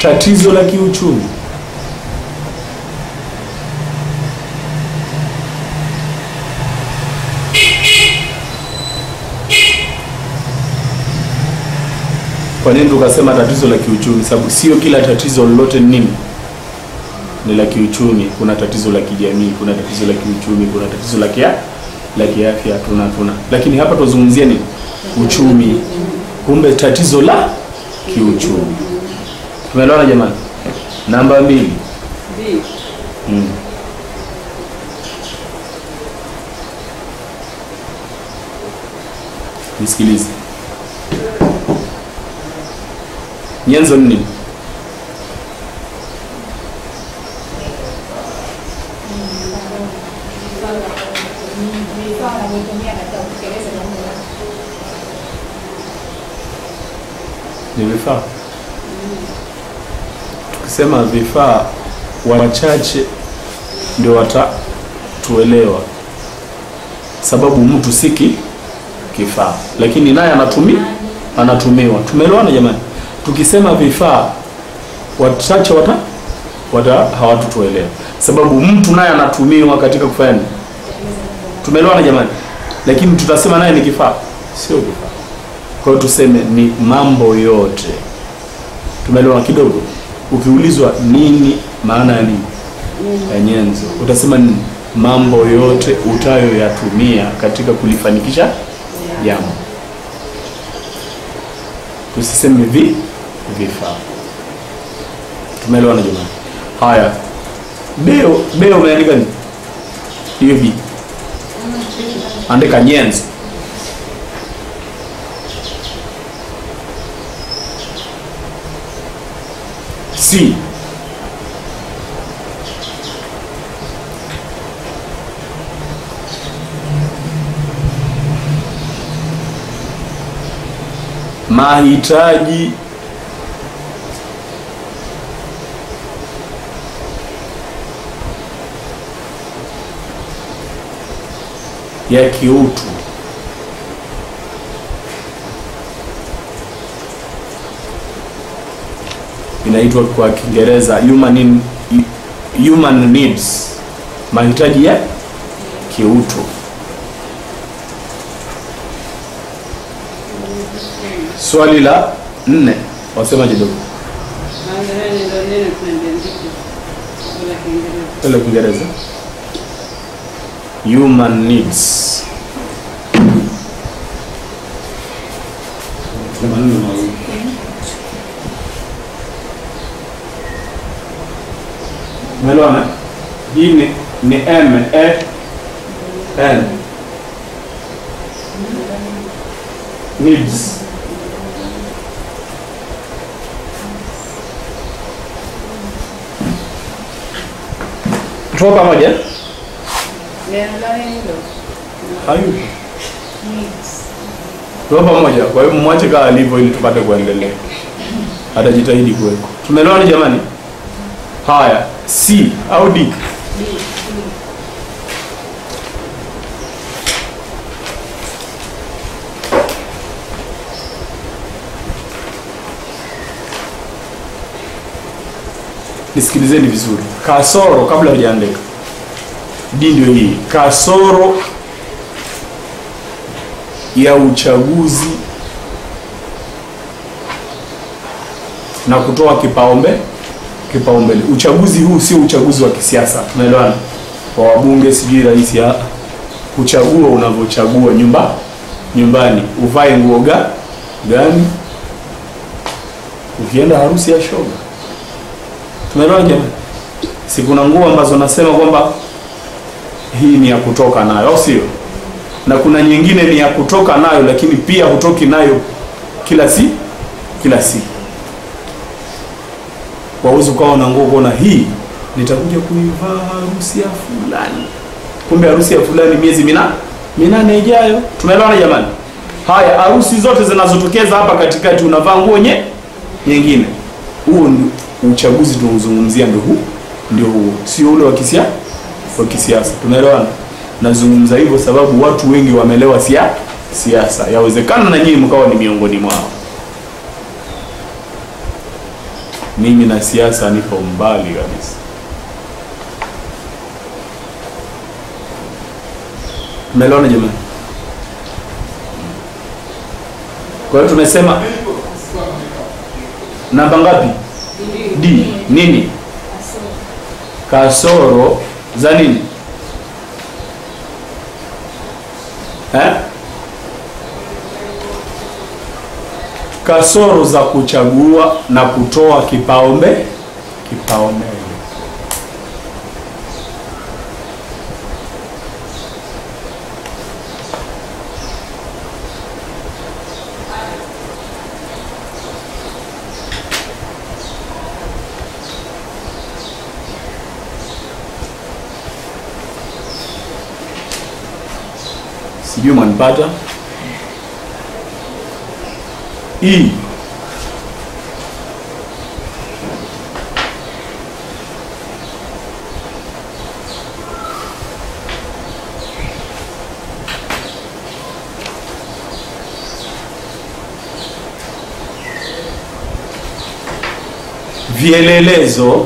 tatizo la kiuchumi kwa nini tukasema tatizo la kiuchumi sababu sio kila tatizo lolote ni nini ni la kiuchumi kuna tatizo la kijamii kuna tatizo la kiuchumi kuna tatizo la kia la kiafya tuna tuna lakini hapa tuzungumzia nini uchumi kumbe tatizo la kiuchumi tumeelewana jamani namba mbili B. mm. nisikilize nyenzo ni nini vifaa wanavyotumia katika kutekeleza jambo lao. ni vifaa tukisema vifaa wachache ndio watatuelewa sababu mtu si ki- kifaa lakini naye anatumi anatumiwa tumeelewana jamani tukisema vifaa wachache wata, wata hawatutuelewa sababu mtu naye anatumiwa katika kufanya nini tumeelewana jamani lakini tutasema naye ni kifaa sio kifaa kwa hiyo tuseme ni mambo yote tumeelewana kidogo ukiulizwa nini maana ya nini ya nyenzo utasema ni mambo yote utayoyatumia katika kulifanikisha jambo tusiseme vi vifaa tumeelewana jamani haya beo beo umeandika nini hiyo b andika nyenzo C. Mahitaji ya kiutu inaitwa kwa Kiingereza human in, human needs, mahitaji ya kiutu. Swali la nne, wasemaje dogo? Maana ndio neno tunaliandika kwa Kiingereza. Ile Kiingereza human needs. Maneno mawili. Umeelewana? Hii ni, ni M E N needs. Tuko pamoja? Neno gani hilo? Hayupo. Needs. Tuko pamoja. Kwa hiyo mwache kama alivyo ili tupate kuendelea. Atajitahidi kuweko. Tumeelewana jamani? Haya, C au D? B. B. Nisikilizeni vizuri. Kasoro kabla hujaandika. D ndio hii. Kasoro ya uchaguzi na kutoa kipaumbele kipaumbele. Uchaguzi huu sio uchaguzi wa kisiasa, tunaelewana? Wa wabunge, sijui rais, ya kuchagua unavyochagua nyumba nyumbani, uvae nguo ga gani, ukienda harusi ya shoga. Tumeelewana jamani? Si kuna nguo ambazo nasema kwamba hii ni ya kutoka nayo, au sio? Na kuna nyingine ni ya kutoka nayo, lakini pia hutoki nayo kila si kila siku waweza ukawa na nguo kuona hii nitakuja kuivaa harusi ya fulani, kumbe harusi ya fulani miezi mina minane ijayo. Tumeelewana jamani? Haya, harusi zote zinazotokeza hapa katikati unavaa nguo nye nyingine. Huo ni uchaguzi tunaozungumzia, ndio huu ndio huo, sio ule wa kisia wa kisiasa. Tumeelewana? Nazungumza hivyo sababu watu wengi wameelewa sia siasa. Yawezekana na nyinyi mkawa ni miongoni mwao. mimi na siasa nipo mbali kabisa. Umeelewana jamani? Kwa hiyo tumesema namba ngapi? D. Nini? Kasoro za nini? Eh? Kasoro za kuchagua na kutoa kipaumbele kipaumbele. Sijui mwanipata hii vielelezo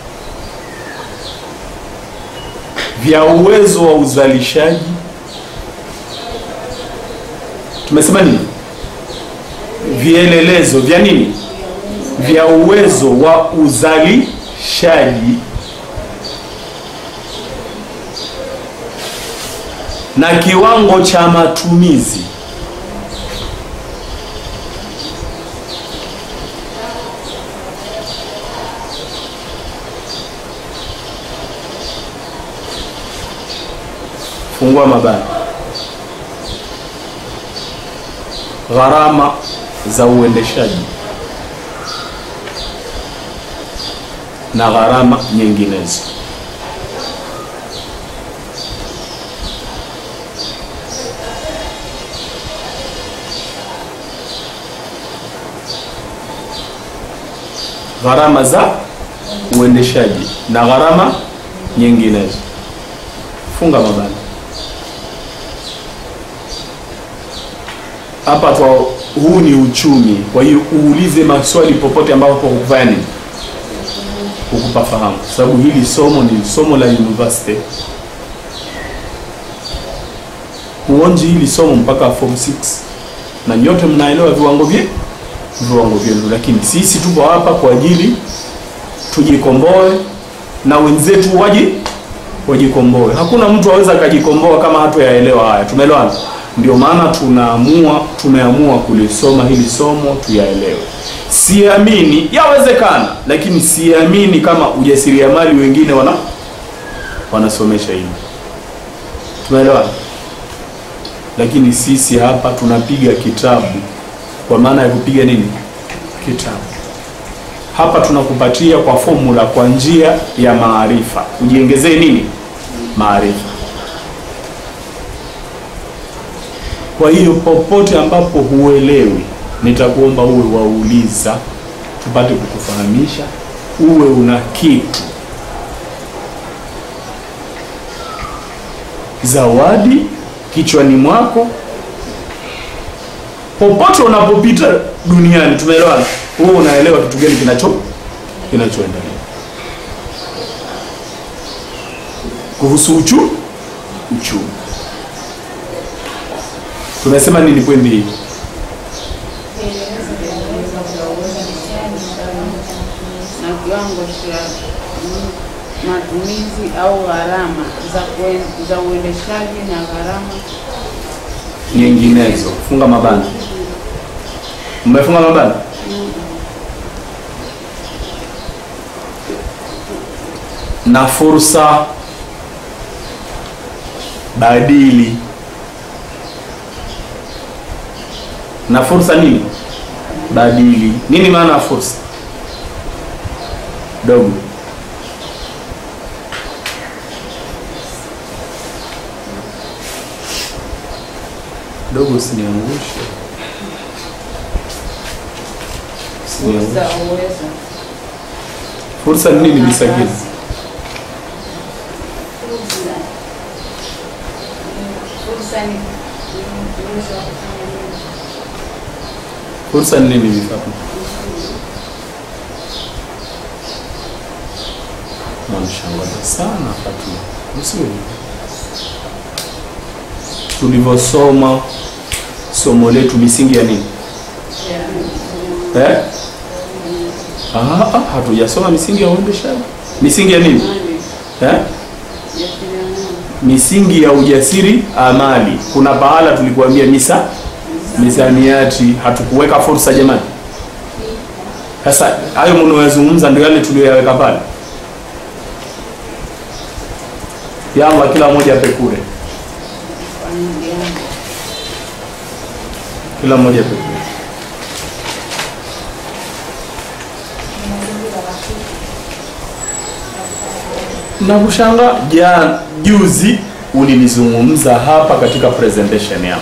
vya uwezo wa uzalishaji tumesema nini? Vielelezo vya nini? Vya uwezo wa uzalishaji na kiwango cha matumizi fungua mabano gharama za uendeshaji na gharama nyinginezo. Gharama za uendeshaji na gharama nyinginezo. Funga mabano. hapa kwa huu ni uchumi, kwa hiyo uulize maswali popote ambapo hukufanya nini, hukupa fahamu, sababu hili somo ni somo la university. Huonji hili somo mpaka form 6 na nyote mnaelewa viwango vye viwango vyenu, lakini sisi tupo hapa kwa ajili tujikomboe na wenzetu waji wajikomboe. Hakuna mtu aweza akajikomboa kama hatuyaelewa haya. Tumeelewana? Ndio maana tunaamua tumeamua kulisoma hili somo tuyaelewe. Siamini, yawezekana, lakini siamini kama ujasiriamali wengine wana wanasomesha hili. Tumeelewana? Lakini sisi hapa tunapiga kitabu, kwa maana ya kupiga nini? Kitabu. Hapa tunakupatia kwa formula, kwa njia ya maarifa, ujiongezee nini? Maarifa. Kwa hiyo popote ambapo huelewi, nitakuomba uwe wauliza, tupate kukufahamisha, uwe una kitu zawadi kichwani mwako, popote unapopita duniani. Tumeelewana? Wewe unaelewa kitu gani kinacho kinachoendelea kuhusu uchu uchumi. Tumesema nini pwendi hii? na kiwango cha mm, matumizi au gharama za kuen- za uendeshaji na gharama nyinginezo. Funga mabana. Mmefunga mabana? Na fursa badili. Na fursa nini? Badili. Nini maana ya fursa? Dogo. Dogo, usiniangushe. Usiniangushe. za uwezo Fursa ni nini Bisagini? Fursa. Fursa ni ni uwezo wa kufanya nini? Fursa ni nini Bifatma? Wanishangaza sana Fatuma, usiwe hivyo. Tulivyosoma somo letu misingi ya nini eh? Ah, ah, hatujasoma misingi ya uendeshaji. Misingi ya nini eh? Misingi ya ujasiri amali. Kuna pahala tulikuambia misa misamiati, hatukuweka fursa jamani. Sasa hayo mnayoyazungumza ndio yale tuliyoyaweka pale. Ya Allah, kila mmoja ape kure, kila mmoja ape kure. na kushanga ja juzi ulinizungumza hapa katika presentation yako.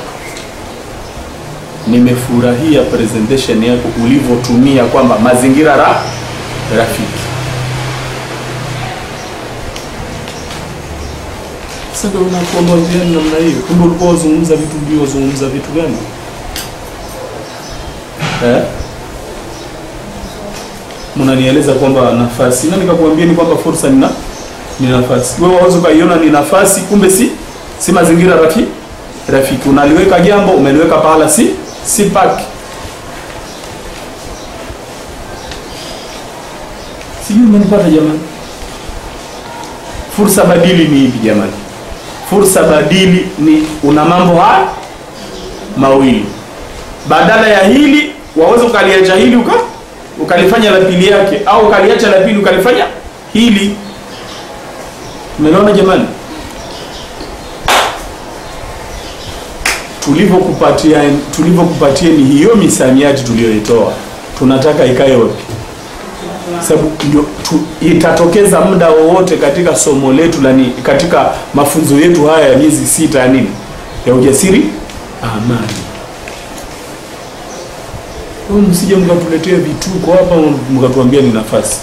Nimefurahia presentation yako ulivyotumia kwamba mazingira ra rafiki. Sasa ndio unakuomba gani namna hiyo? Kumbe ulikuwa wazungumza vitu ndio wazungumza vitu gani? Eh? Mnanieleza kwamba nafasi na nikakwambia ni kwamba fursa nina ni nafasi. Wewe waweza ukaiona ni nafasi, kumbe si si mazingira rafiki rafiki. Unaliweka jambo umeliweka pahala si si paki. Sijui umenipata jamani. Fursa badili ni ipi jamani? Fursa badili ni una mambo haya mawili, badala ya hili waweza ukaliacha hili uka ukalifanya la pili yake, au ukaliacha la pili ukalifanya hili Umeona jamani, tulivyokupatia tulivyokupatia ni hiyo misamiati tuliyoitoa, tunataka ikae wapi? Sababu ndio tu, itatokeza muda wowote katika somo letu la ni katika mafunzo yetu haya ya miezi sita ya nini ya ujasiri amani. Kwa hiyo msije mkatuletea vituko hapa mkatuambia ni nafasi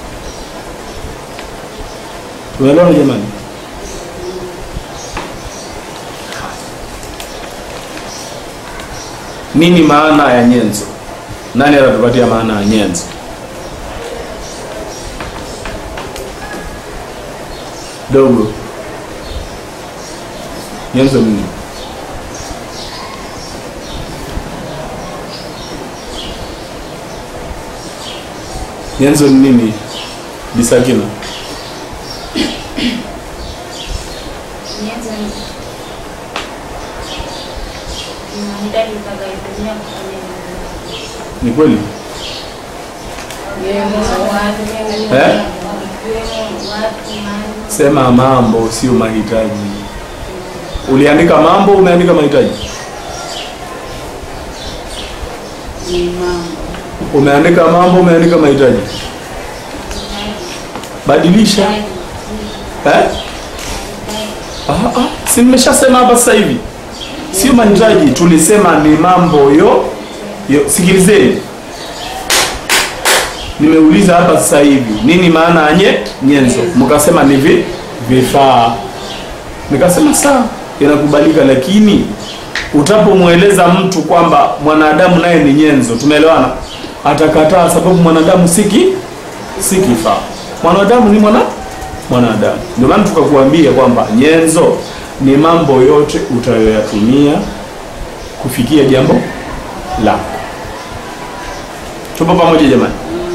Unaelewana jamani? Nini maana ya nyenzo? Nani atatupatia maana ya nyenzo? Dogo. Nyenzo ni nini? Nyenzo ni nini? Bisakina. Nyenzo ni mahitaji utakayotumia kufanya nini? Ni kweli? Eh? Sema mambo sio mahitaji. Uliandika mambo, umeandika mahitaji. ni mambo Umeandika mambo, umeandika mahitaji. Badilisha. Eh? Ah, ah, si nimeshasema hapa sasa hivi. Sio mahitaji, tulisema ni mambo yo, yo. Sikilizeni, nimeuliza hapa sasa hivi nini maana ya nye nyenzo, mkasema ni vi vifaa. Nikasema sawa, inakubalika, lakini utapomweleza mtu kwamba mwanadamu naye ni nyenzo, tumeelewana, atakataa sababu mwanadamu siki si kifaa. Mwanadamu ni mwana mwanadamu. Ndio maana tukakuambia kwamba nyenzo ni mambo yote utayoyatumia kufikia jambo lako. Tupo pamoja jamani?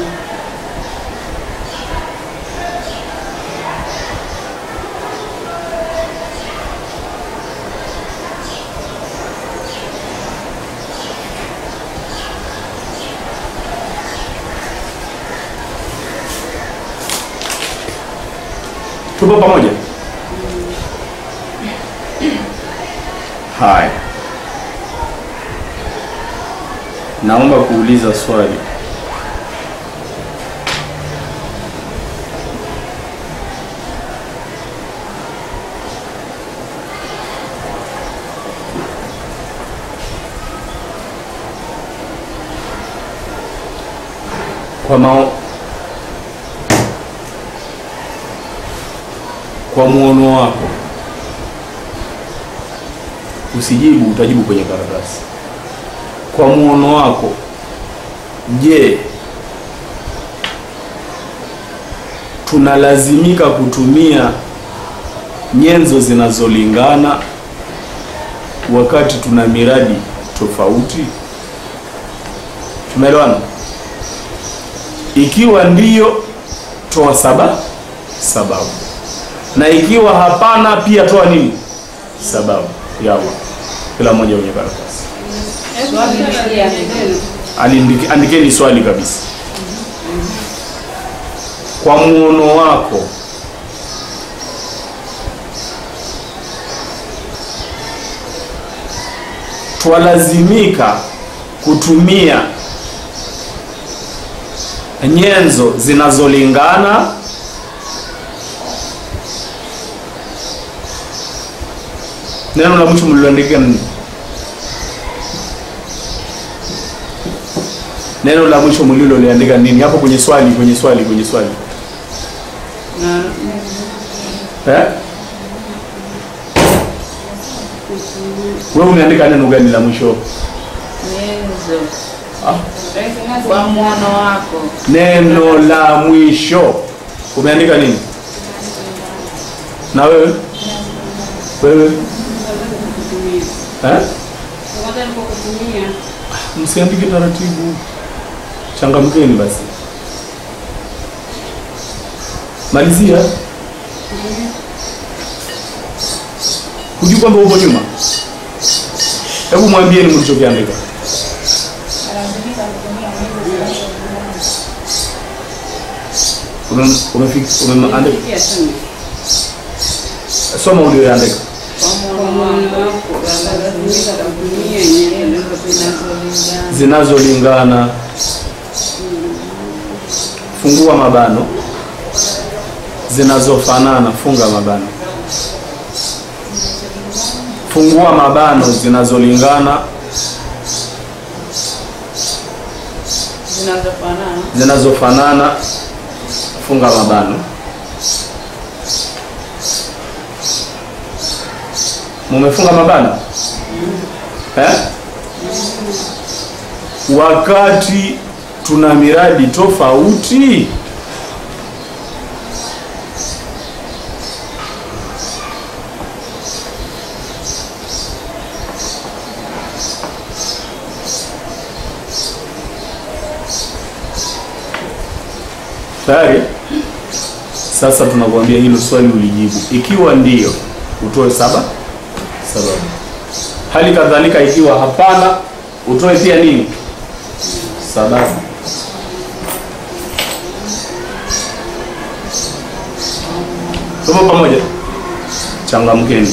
Tupo pamoja? Haya, naomba kuuliza swali. Kwa mao kwa muono wako usijibu, utajibu kwenye karatasi. Kwa muono wako, je, tunalazimika kutumia nyenzo zinazolingana wakati tuna miradi tofauti? Tumeelewana? Ikiwa ndiyo, toa saba sababu, na ikiwa hapana, pia toa nini sababu. Yawa, kila mmoja kwenye karatasi Swali ni je, Aliandike- andikeni swali kabisa. Kwa muono wako, twalazimika kutumia nyenzo zinazolingana neno la mwisho mliloandika nini? Neno la mwisho mliloliandika nini? Hapo kwenye swali, kwenye swali, kwenye swali. na Eh? Wewe umeandika neno gani la mwisho? nyenzo Ah, kwa mwono wako neno la mwisho umeandika nini? Na wewe? Wewe? Eh? Msiandike taratibu. Changamkeni basi. Malizia. Hujui kwamba uko nyuma? Hebu mwambieni mlichokiandika. Analazimika kutumia nyenzo zinazolingana. Ume- umefik- umeandika Pia tu soma ulioandika. kwa mwono wako lazimika kutumia nyenzo zinazolingana zinazolingana. Fungua mabano. Zinazofanana, funga mabano. Fungua mabano, zinazolingana, zinazofanana zinazofanana, funga mabano. Mumefunga mabano eh? Wakati tuna miradi tofauti tayari. Sasa tunakuambia hilo swali ulijibu. Ikiwa ndiyo, utoe saba sababu. Hali kadhalika, ikiwa hapana, utoe pia nini sababu. Tupo pamoja? Changamkeni.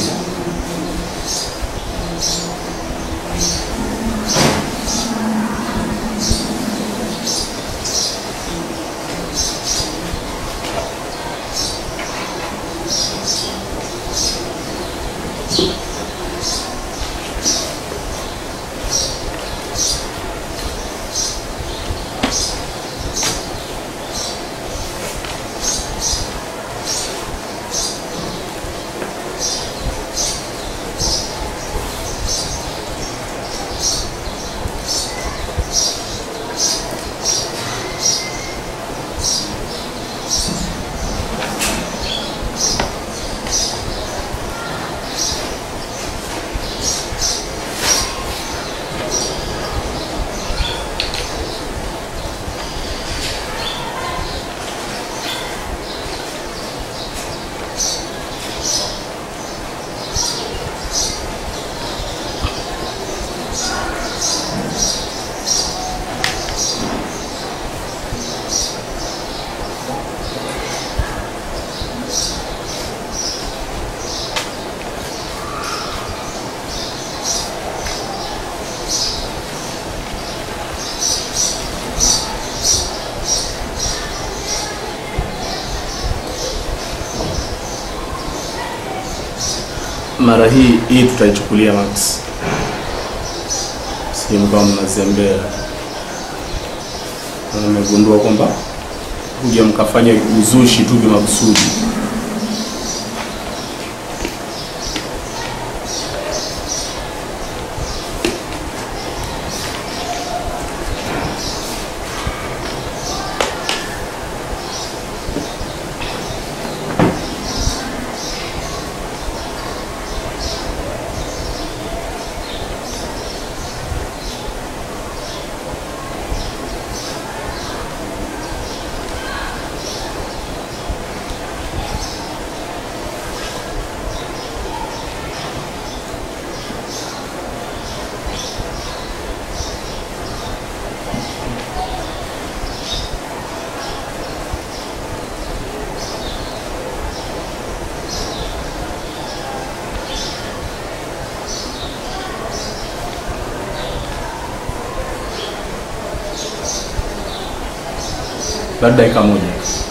Mara hii hii tutaichukulia max, si mkawa mnazembea. Na Nimegundua kwamba kuja mkafanya uzushi tu kimakusudi. labda dakika moja.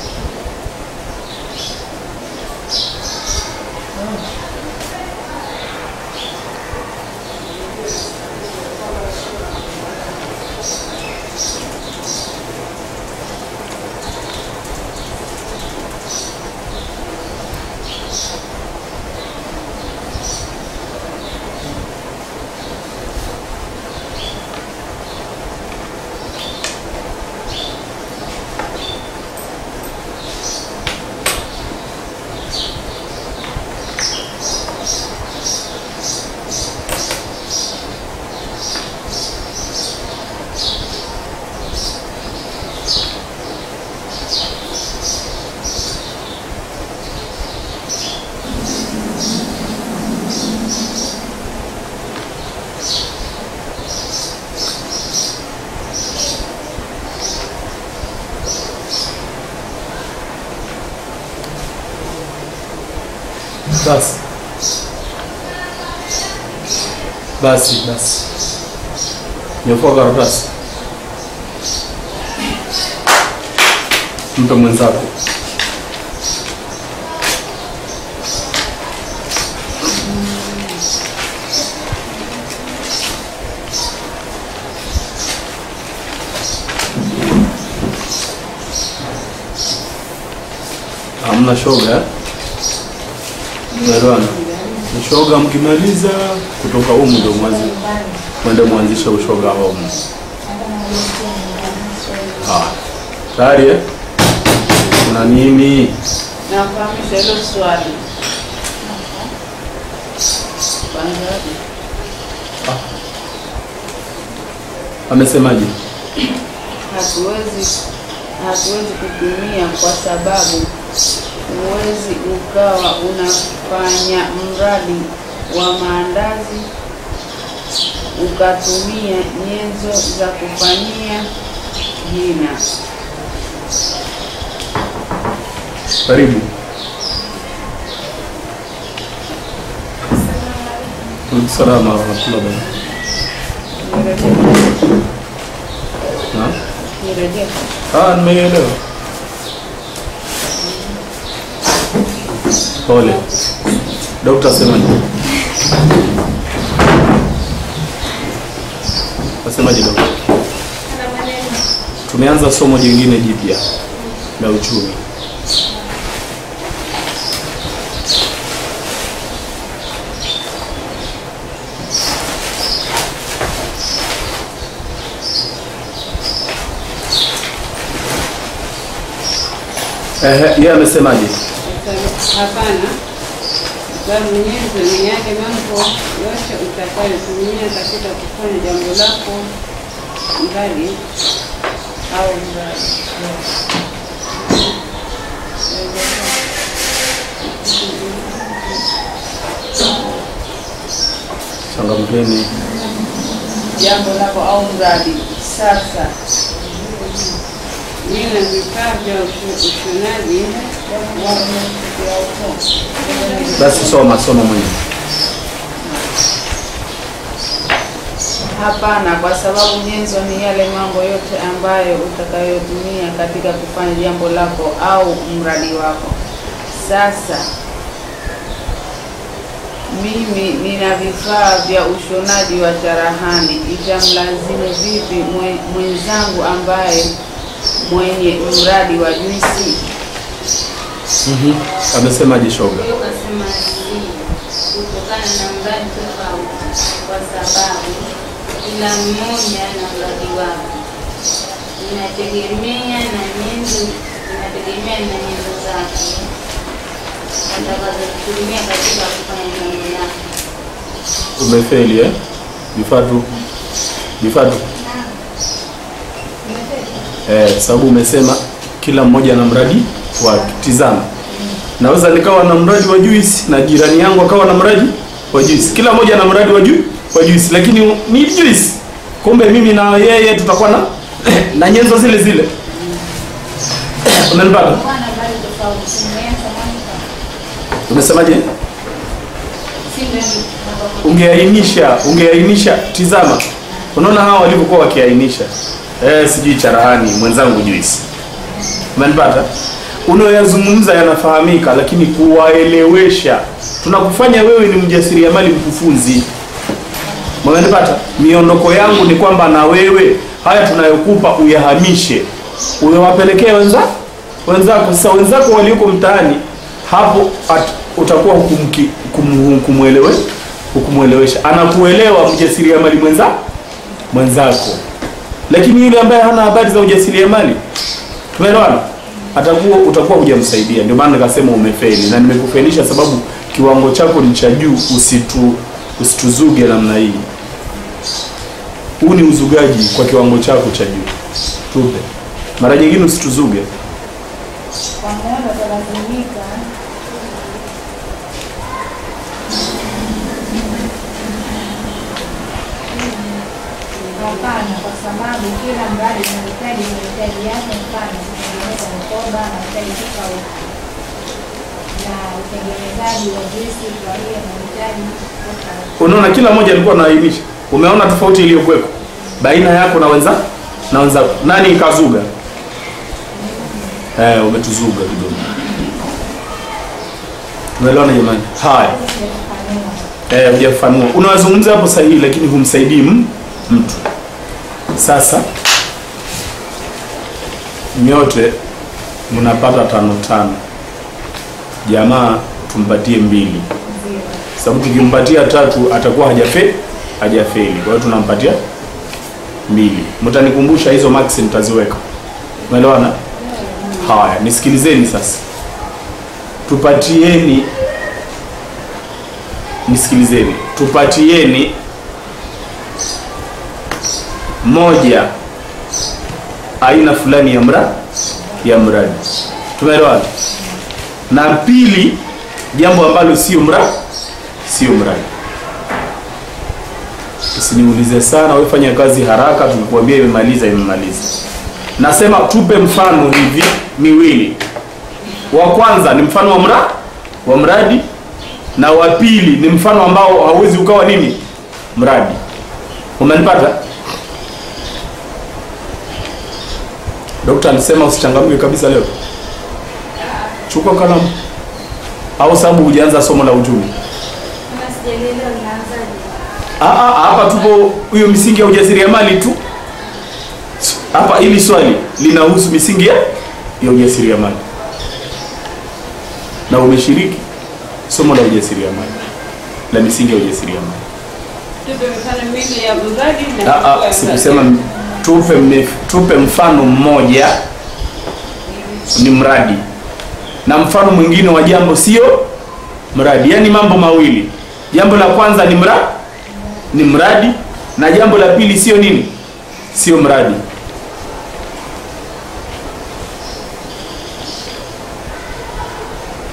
Basi basi basi, nyofua karatasi, mpe mwenzako. Hamna shoga eh? Umeelewana? Ushoga mkimaliza kutoka humu ndio mwanzi mwende mwanzishe ushoga hapa humu. Ah. Tayari eh? Kuna nini? Nakufahamisha hilo swali. Kwanza Amesemaje? hatuwezi hatuwezi kutumia kwa sababu huwezi ukawa unafanya mradi wa maandazi ukatumia nyenzo za kufanyia jina. Karibu. Salamu warahmatullahi wabarakatuh. Na? Nirejea. Ah, nimeelewa. Pole. Dokta asemaje? Asemaje dokta? Tumeanza somo jingine jipya la uchumi. Ehe, yeye amesemaje? Hapana, sababu nyenzo ni yale mambo yote utakayotumia katika kufanya jambo lako, mradi au mradi. Changamkeni. jambo lako au mradi. Sasa nina vifaa vya usho- ushonaji Basi soma soma mwenyewe. Hapana, kwa sababu nyenzo ni yale mambo yote ambayo utakayotumia katika kufanya jambo lako au mradi wako. Sasa mimi nina vifaa vya ushonaji wa cherehani, itamlazimu vipi mwe- mwenzangu ambaye mwenye mradi wa juisi? Mhm. Amesemaje shoga? Hiyo ukasema hivi, kutokana na mradi tofauti, kwa sababu kila mmoja na mradi wake, inategemea na nyenzo, inategemea na nyenzo zake atakazotumia katika kufanya jambo lake. Umefeli eh? Vifatu. Vifatu. Eh, sababu umesema kila mmoja na mradi wake. Tizama. Naweza nikawa na mradi wa juice na jirani yangu akawa na mradi wa juice. Kila mmoja na mradi wa ju wa juice, lakini ni juice. Kumbe mimi na yeye tutakuwa na na nyenzo zile zile. Unanipata? Bwana bali tofauti. Tumeanza mwanzo. Umesemaje? Si ndio ni- ungeainisha ungeainisha tizama unaona hawa walivyokuwa wakiainisha eh, sijui charahani mwenzangu juisi Umenipata? Unayoyazungumza yanafahamika, lakini kuwaelewesha, tunakufanya wewe ni mjasiriamali mkufunzi. Umenipata? Miondoko yangu ni kwamba na wewe haya tunayokupa uyahamishe, uyawapelekee wenza wenzako. Sasa wenzako walioko mtaani hapo at, utakuwa hukumki- kum- kumwelewe hukumwelewesha, anakuelewa mjasiriamali mwenza mwenzako, lakini yule ambaye hana habari za ujasiriamali, tumeelewana, atakuwa utakuwa hujamsaidia. Ndio maana nikasema umefeli, na nimekufelisha sababu kiwango chako ni cha juu. Usitu usituzuge namna hii. Huu ni uzugaji kwa kiwango chako cha juu. Tupe mara nyingine, usituzuge. Kwa maana utalazimika hapana, kwa sababu kila mradi unahitaji mahitaji yake. Mfano, kutengeneza mkoba anahitaji tofauti na utengenezaji wa juisi, kwa hiyo anahitaji tofauti. Unaona, kila mmoja alikuwa anaainisha. Umeona tofauti iliyokuwepo baina yako na wenza na wenzako. Nani ikazuga? Eh, umetuzuga kidogo. Tumeelewana jamani? Haya. Eh, hujafanua. Unawazungumza hapo sahihi lakini humsaidii m- mtu. Sasa nyote mnapata tano tano. Jamaa tumpatie mbili sababu tukimpatia tatu atakuwa hajafe hajafeli. Kwa hiyo tunampatia mbili. Mtanikumbusha hizo max nitaziweka. Umeelewana? Haya, nisikilizeni sasa. Tupatieni nisikilizeni. Tupatieni moja aina fulani ya mra ya mradi. Tumeelewana? Na pili jambo ambalo sio mradi sio mradi. Usiniulize sana, wewe fanya kazi haraka, tukikwambia imemaliza imemaliza. Nasema tupe mfano hivi miwili. Wa kwanza ni mfano wa mra wa mradi na wa pili ni mfano ambao hauwezi ukawa nini mradi. Umenipata? Dokta alisema usichangamke kabisa leo. Chukua kalamu. Au sababu hujaanza somo la uchumi. Kama sijaelewa ninaanzaje? Ah, ah, hapa tupo hiyo misingi ya ujasiriamali tu. Hapa hili swali linahusu misingi ya ya ujasiriamali, na umeshiriki somo la ujasiriamali la misingi ya ujasiriamali. Tupe mifano miwili ya mradi na Ah, kuchukua ah, sikusema tupe, mif- tupe mfano mmoja ni mradi na mfano mwingine wa jambo sio mradi, yaani mambo mawili. Jambo la kwanza ni mradi, ni mradi na jambo la pili sio nini, sio mradi.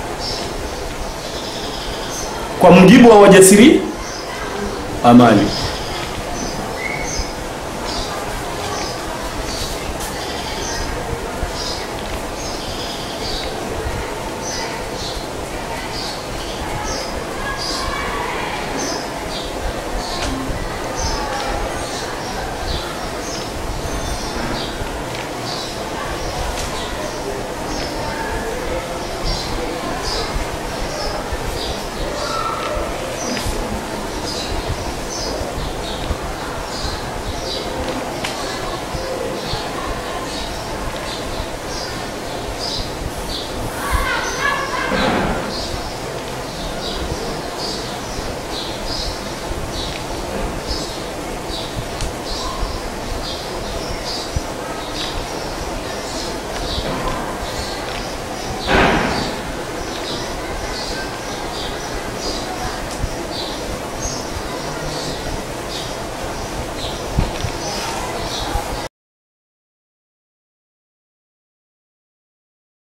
Kwa mujibu wa wajasiri amali